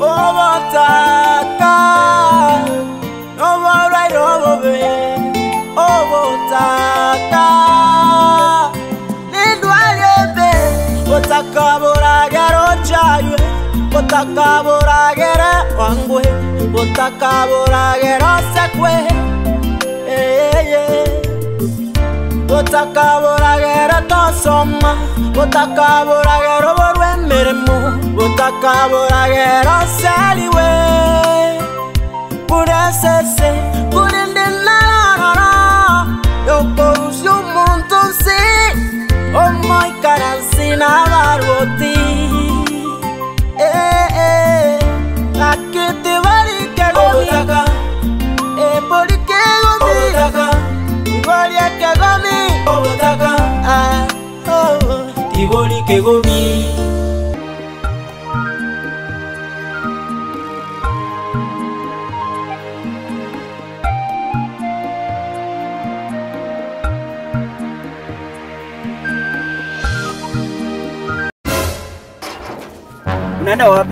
obotaka oborwaire obobe obotaka nindwariembe botaka boragera ochaywe botaka boragera wangwe botaka boragera osekwe eyeye botaka boragera tosoma botaka boragera oborwa emirimo botaka boragera osaliwe kuresese kurindi nararara yokorusya omuntu nsi omoikaransi n'abaroti akiti barikegomi eborikegomi iboriakegomi iborikegomi Unaenda wapi?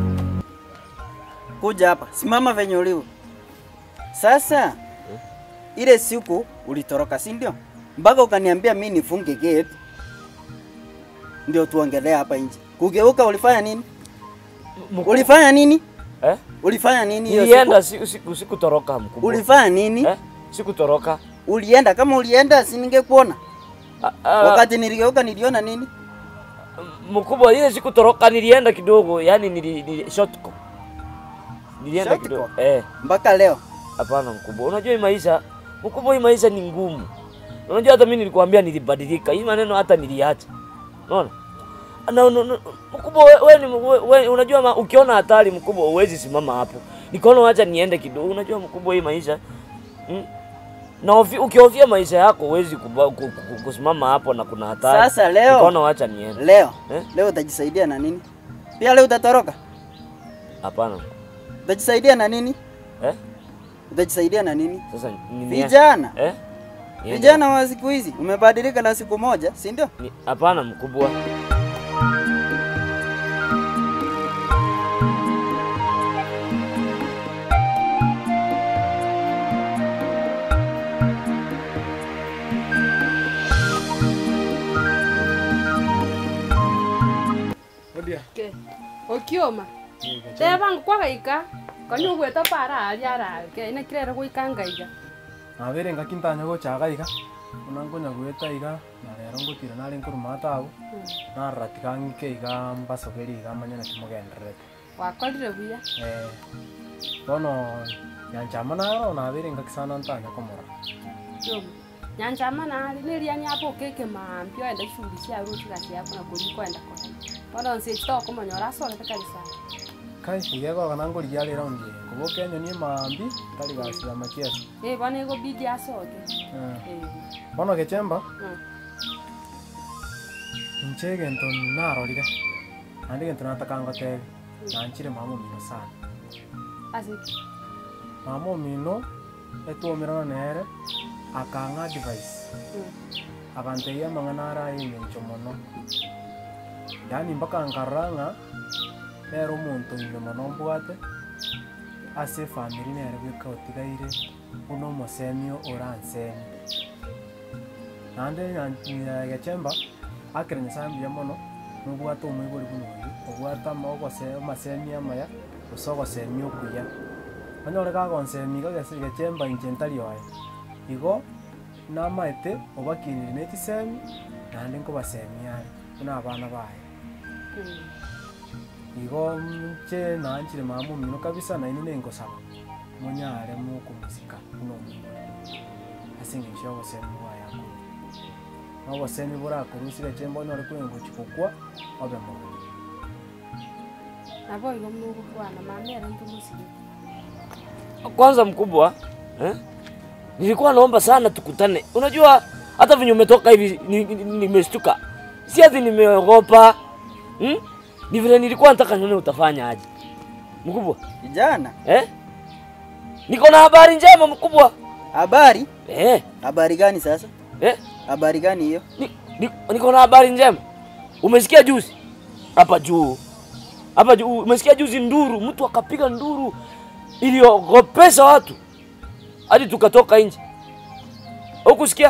Kuja hapa, simama venye ulivyo. Sasa ile siku ulitoroka, si ndio? Mpaka ukaniambia mimi nifunge gate ndio tuongelee hapa nje. Kugeuka ulifanya nini? Mkubwa. Ulifanya nini? Eh? Ulifanya nini hiyo Nilienda siku? si, si, sikutoroka mkubwa. Ulifanya nini? Eh? Sikutoroka. Ulienda kama ulienda si ningekuona. Ah, ah, Wakati niligeuka niliona nini? mkubwa ile sikutoroka nilienda kidogo, yani nili, nili shortcut. Nilienda Shortcut? kidogo. Eh, Mpaka leo. hapana mkubwa. Unajua hii maisha, mkubwa hii maisha ni ngumu. Unajua hata mimi nilikwambia nilibadilika. Hii maneno hata niliacha. Unaona? Na, na, na, mkubwa we, we, ni- we, we, unajua ma, ukiona hatari mkubwa huwezi simama hapo. Nikaona wacha niende kidogo. Unajua mkubwa hii maisha mm, na ufi- ukihofia maisha yako huwezi kuba- ku- ku- kusimama hapo na kuna hatari. Sasa leo- nikaona wacha niende. Leo. Eh? Leo utajisaidia na nini? Pia leo utatoroka? Hapana. Utajisaidia na nini? Eh? Utajisaidia na nini? Sasa ni Vijana. Eh? Niende. Vijana wa siku hizi umebadilika na siku moja, si ndio? Ni- Hapana mkubwa. Ke. Okioma. Tebang kwa gaika. Kanyo gweta para ari ara. Ke ina kirere gwika ngaiga. nabere ngaki ntanya gochaga iga buna nkonya gweta iga na rero ngotira nare nkoruma tabu nararatiga ng'ike iga mbasogeri iga manya naki mogendererete Wakorire buya. eh bono nyanchama naro nabere ngaki sana ntanya komora Yoma. Nyanchama nari niria nyapo keke mampio enda shuri cia ruti gati yako na kuri kwenda kwa. Bono nse chito kumanya orasore kanisa. kai igegoga nangorigia rero ndie ngoboka enyoni emambi tari gasira makiasi Eh bono ego bidi asoge. Eh, Eh. bono gechemba Mm. inche egento narorire naende egento nataka ngotebe nanchire mama omino sana Asi. mama omino etwomerana nere akang'a advice Mm. akanteia amang'ana ara engencho mono yani mpaka nkarora ng'a nere omonto ime mono mbwate ase efamiri nere bweka otigaire buna omosemi oransemi naende nya- gechemba akere nyasaye mbuya mono nobwate omoibori buna oyu obwate ama- ogose- amasemi amaya gose ogosemi okuya onyore kagonsemi iga gese- gechemba inche ntari oye igo namaete obakinire na ekisemi naende nkobasemi are buna abana baye Mm. igo nche nanchire mama omino kabisa naino nengosaba monyare mokomusika buna omwibori ase eng'encho ya obosemi bwaye akoro na obosemi borakorusire chemba onyore kwengochi gokwa obe mono Nabo igo mugo bwana mamera ntumusige. Kwanza mkubwa eh? Nilikuwa naomba sana tukutane. Unajua hata venye umetoka hivi ni- ni- ni- nimeshtuka. Si ati nimeogopa. Hmm? Ni vile nilikuwa nataka nione utafanya aje. Mkubwa, Kijana, eh? Niko na habari njema mkubwa. habari? Eh, Habari gani sasa? eh? Habari gani hiyo? Ni, ni, niko na habari njema. Umesikia juzi? Hapa juu. hapa ju- umesikia juzi nduru, mtu akapiga nduru iliogopesha watu hadi tukatoka nje. Hukusikia?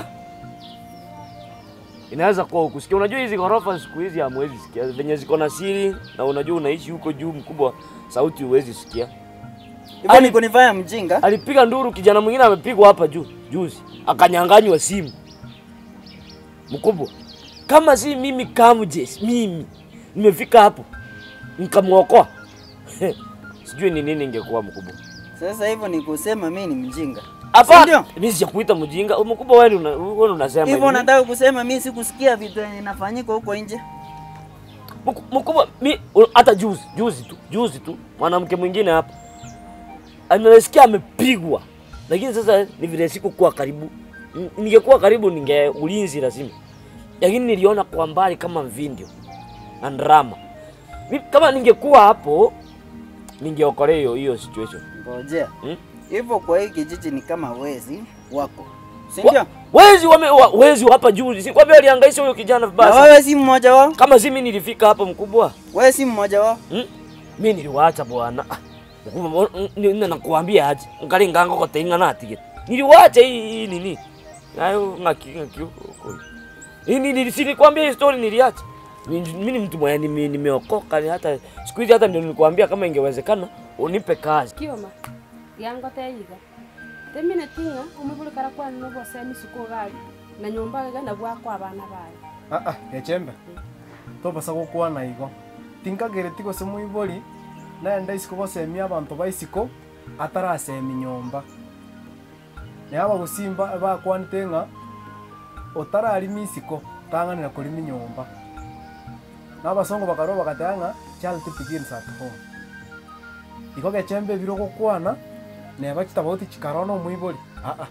Inaweza kuwa ukusikia. Unajua hizi ghorofa siku hizi hamwezi sikia venye ziko na siri, na unajua unaishi huko juu mkubwa, sauti huwezi sikia. Hivyo Ali- ni kunifanya mjinga. Alipiga nduru, kijana mwingine amepigwa hapa juu juzi, akanyang'anywa simu mkubwa. Kama si mimi Kamjes, mimi nimefika hapo nikamwokoa, sijui ni nini ingekuwa mkubwa. Sasa hivyo ni kusema mimi ni mjinga. Hapa Ndio. mimi sijakuita mjinga mkubwa, wewe una, wewe unasema Hivyo hivi. nataka kusema mimi sikusikia vitu yenye inafanyika huko nje. Mku- mkubwa mi u- hata juzi juzi tu juzi tu mwanamke mwingine hapa amesikia amepigwa, lakini sasa ni vile sikukuwa karibu. N- Ningekuwa karibu ninge ulinzi lazima, lakini niliona kwa mbali kama video na drama. Mi, kama ningekuwa hapo ningeokolea hiyo hiyo situation Ngojea. hmm? Hivyo kwa hii kijiji ni kama wezi wako. Si Wa- ndio? Wezi wame wa, wezi wa hapa juzi, si kwambia alihangaisha huyo kijana Na vibaya. sana. wewe si mmoja wao? Kama si mimi nilifika hapo mkubwa Wewe si mmoja wao? Hmm? Mi niliwacha bwana. Ah, mkubwa, m- ni- ni- nakuambia aje. Ngali nganga kwa tenga na tige. Niliwacha hii hii nini? Nayo ngaki ngaki huko. Hii ni nili silikwambia hii story niliacha. Ni- Mimi ni mtu mwenye nime- nimeokoka ni hata siku hizi hata ndio nilikwambia kama ingewezekana unipe kazi. kioma giangoteiga temine tinga umubulikara kwani nobosemi suku gari na nyumba iga nabwo akwa abana bayo Ah ah, echembe. Tobasa gukwana igo. Tinkagere tigo se muibori naenda isiko gosemia abantu baisiko atarasemi nyomba. Ne aba gusimba bakwanite ng'a otararimi isiko tang'anira kurimi nyomba. N'abasongo bakaro bagatanga charity begins at home. Iko gechembe biro gukwana neba kitabauti chikarono muibori. Ah ah.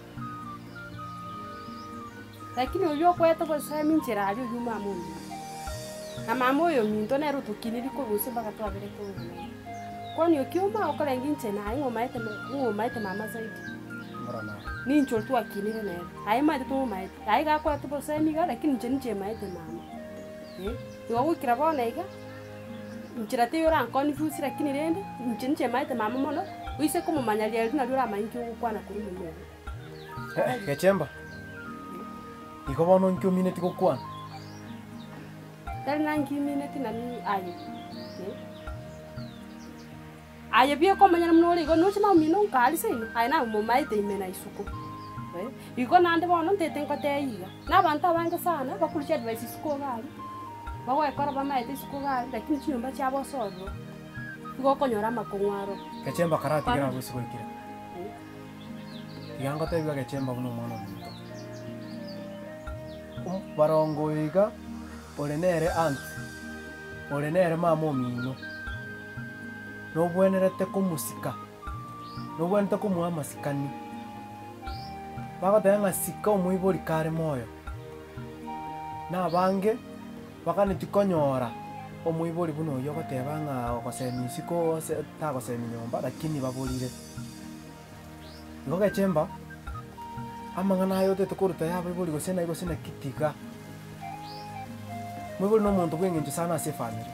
lakini uyu okwete gosemi njira ari uyu mama uyu na mama uyu minto nero tukiniri kurusi mpaka twagire kung'ana kwani ukiuma ukorengi nche naye ng'omaete ng'omaete mama zaidi Mara na. nincho twakinire nero aye maete tumumaete aye gakwete bosemi iga lakini nche ninche maete mama Eh, igo gwikira bona iga njira ti uranconfuse lakini rende nche ninche maete mama mono uise kumumanya rieri nario oramainki ogokwana kuri mumogo Eh, gechemba. Iko bono nkyo minute gukwana. tari nangimineti nani aye aye bie komanyana muno ori igo nuchi na mino nkari seino aye na mumaite imena isuku Eh, igo nande bono ntete nkoteiga na abantu abange sana bakurucha advice isuku gari bagwekora bamaete isuku gari lakini chinyumba chiabo sorro igo okonyora amakong'waro gechemba karatigira Bana. gwisi gwikira iga ngotebiga gechemba buno omwana omuntu Um, barongo iga ore nere anti ore nere mama omino nobwenerete komusika nobwenete komuha amasikani bagoteba ng'a sika omoibori kare moyo na abange baganeti konyora omoibori buna oyo ogoteba ng'a ogosemi isiko ose- tagosemi nyomba lakini baborire igo gechemba amang'ana ayo otete koruta yaba ibori gose na igose na kitiga moibori na omonto bweng'encho sana ase efamiri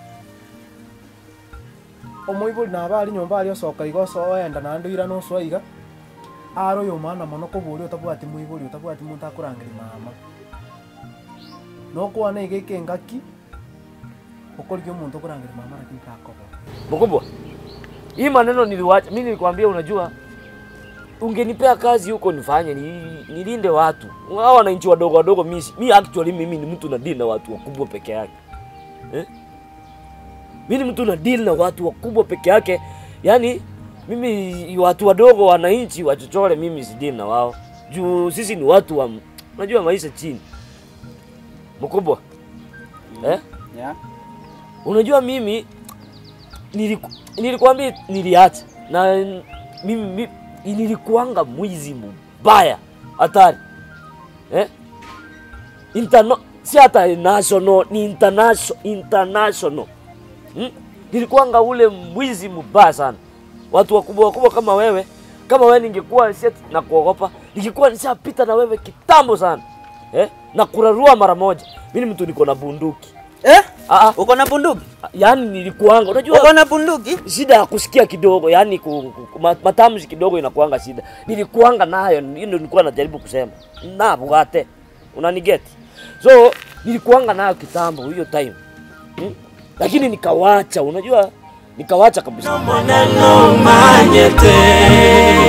omoibori naba ari nyomba ari osoka iga oso oenda naende oira nosoa iga are oyo omwana mono kobori otabwati moibori otabwati monto akorangeri mama nokwana iga eke engaki okorigia omonto okorangeri mama lakini takobora Mkubwa, hii maneno niliwacha. Mimi nilikwambia, unajua, ungenipea kazi huko nifanye ni, nilinde watu hao wananchi wadogo wadogo. Mimi mi actually mimi ni mtu na deal na watu wakubwa peke yake eh? Mimi ni mtu na deal na watu wakubwa peke yake, yaani mimi watu wadogo wananchi wachochole, mimi si deal na wao juu sisi ni watu wa, unajua maisha chini. Mkubwa eh? Yeah. Unajua mimi niliku, nilikwambia niliacha na mimi, mimi nilikuanga mwizi mbaya hatari eh? Interno, si hata national ni international, international. Hmm? Nilikuanga ule mwizi mbaya sana. Watu wakubwa wakubwa kama wewe, kama wewe ningekuwa si ati na kuogopa, ningekuwa nishapita na wewe kitambo sana eh? na kurarua mara moja. Mimi ni mtu niko na bunduki Eh? Ah, ah, Uko na bunduki? yaani nilikuanga, unajua Uko na bunduki? shida ya kusikia kidogo, yani ku, ku, ma- matamshi kidogo inakuanga shida. Nilikuanga nayo, hiyo ndio nilikuwa najaribu kusema na bugate, unanigeti? So nilikuanga nayo kitambo hiyo time hmm? Lakini nikawacha, unajua nikawacha kabisa. maneno manyete